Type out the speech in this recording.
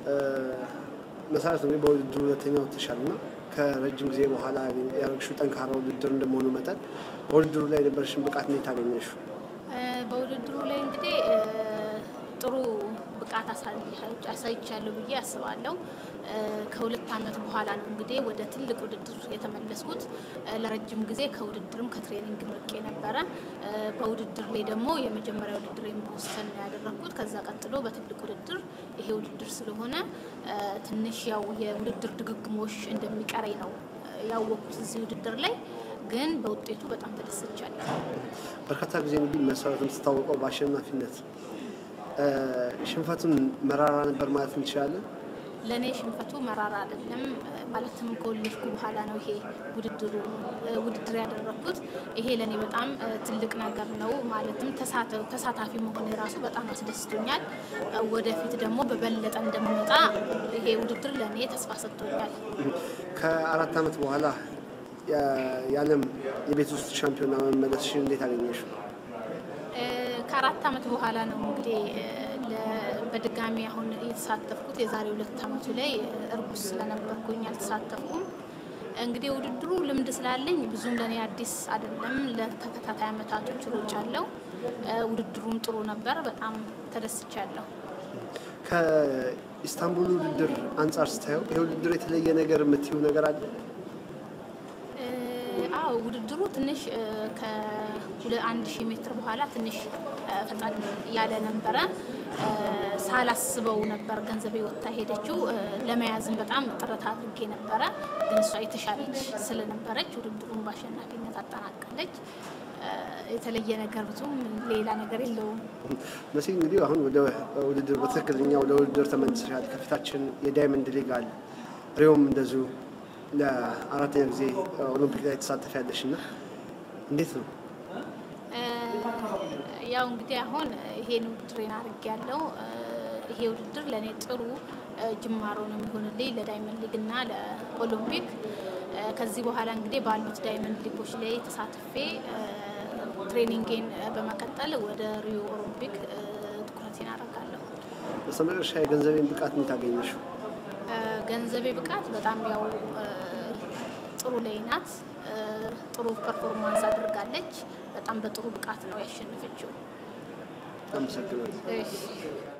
መሰረት እንግዲህ በውድድሩ ሁለተኛ ወጥተሻል እና ከረጅም ጊዜ በኋላ ያደረግሽው ጠንካራ ውድድር እንደመሆኑ መጠን በውድድሩ ላይ የነበረሽን ብቃት እንዴት አገኘሽው? በውድድሩ ላይ እንግዲህ ጥሩ ብቃት አሳይቻለሁ ብዬ አስባለሁ። ከሁለት ዓመት በኋላ ነው እንግዲህ ወደ ትልቅ ውድድር የተመለስኩት። ለረጅም ጊዜ ከውድድርም ከትሬኒንግ ርቄ ነበረ። በውድድር ላይ ደግሞ የመጀመሪያ ውድድር በቦስተን ነው ያደረግኩት። ከዛ ቀጥሎ በትልቅ ውድድር ይሄ ውድድር ስለሆነ ትንሽ ያው የውድድር ድግግሞሽ እንደሚቀረኝ ነው ያወቅኩት እዚህ ውድድር ላይ ግን በውጤቱ በጣም ተደስቻለሁ። በርካታ ጊዜ እንግዲህ መሰረት የምትታወቀው በአሸናፊነት ሽንፈቱን መራራ ነበር ማለት እንችላለን። ለእኔ ሽንፈቱ መራራ አይደለም። ማለትም ከወለድኩ በኋላ ነው ይሄ ውድድሩ ውድድር ያደረግኩት። ይሄ ለእኔ በጣም ትልቅ ነገር ነው። ማለትም ተሳታፊ መሆን የራሱ በጣም አስደስቶኛል። ወደፊት ደግሞ በበለጠ እንደምመጣ ይሄ ውድድር ለእኔ ተስፋ ሰጥቶኛል። ከአራት ዓመት በኋላ የዓለም የቤት ውስጥ ሻምፒዮና መመለስሽን እንዴት አገኘሽው? ከአራት ዓመት በኋላ ነው እንግዲህ በድጋሚ አሁን የተሳተፍኩት። የዛሬ ሁለት ዓመቱ ላይ እርጉዝ ስለነበርኩኝ አልተሳተፍኩም። እንግዲህ ውድድሩ ልምድ ስላለኝ ብዙም ለእኔ አዲስ አይደለም። ለተከታታይ ዓመታቶች ሮጫለሁ። ውድድሩም ጥሩ ነበር። በጣም ተደስቻለሁ። ከኢስታንቡል ውድድር አንጻር ስታየው ይህ ውድድር የተለየ ነገር የምትይው ነገር አለ? አዎ ውድድሩ ትንሽ ከአንድ ሺህ ሜትር በኋላ ትንሽ ፈጣን ያለ ነበረ። ሳላስበው ነበር ገንዘቤ ወጥታ ሄደችው። ለመያዝም በጣም ጥረት አድርጌ ነበረ፣ ግን እሷ የተሻለች ስለነበረች ውድድሩን በአሸናፊነት አጠናቃለች። የተለየ ነገር ብዙም ሌላ ነገር የለውም። መሲ እንግዲህ አሁን ወደ ውድድር በትክክለኛ ወደ ውድድር ተመልሰሻል። ከፊታችን የዳይመንድ ሊግ አለ፣ ሪዮም እንደዚሁ ለአራተኛ ጊዜ ኦሎምፒክ ላይ ተሳተፊያለሽ እና እንዴት ነው? ያው እንግዲህ አሁን ይሄን ውድድሬን አድርጌ ያለው ይሄ ውድድር ለእኔ ጥሩ ጅማሮ ነው የሚሆንልኝ ለዳይመንድ ሊግ እና ለኦሎምፒክ። ከዚህ በኋላ እንግዲህ ባሉት ዳይመንድ ሊጎች ላይ ተሳትፌ ትሬኒንጌን በመቀጠል ወደ ሪዮ ኦሎምፒክ ትኩረቴን አደርጋለሁ። በስተመጨረሻ የገንዘቤን ብቃት እንዴት አገኘሽው? ገንዘቤ ብቃት በጣም ያው ጥሩ ላይ ናት። ጥሩ ፐርፎርማንስ አድርጋለች። በጣም በጥሩ ብቃት ነው ያሸነፈችው። አመሰግናለሁ። እሺ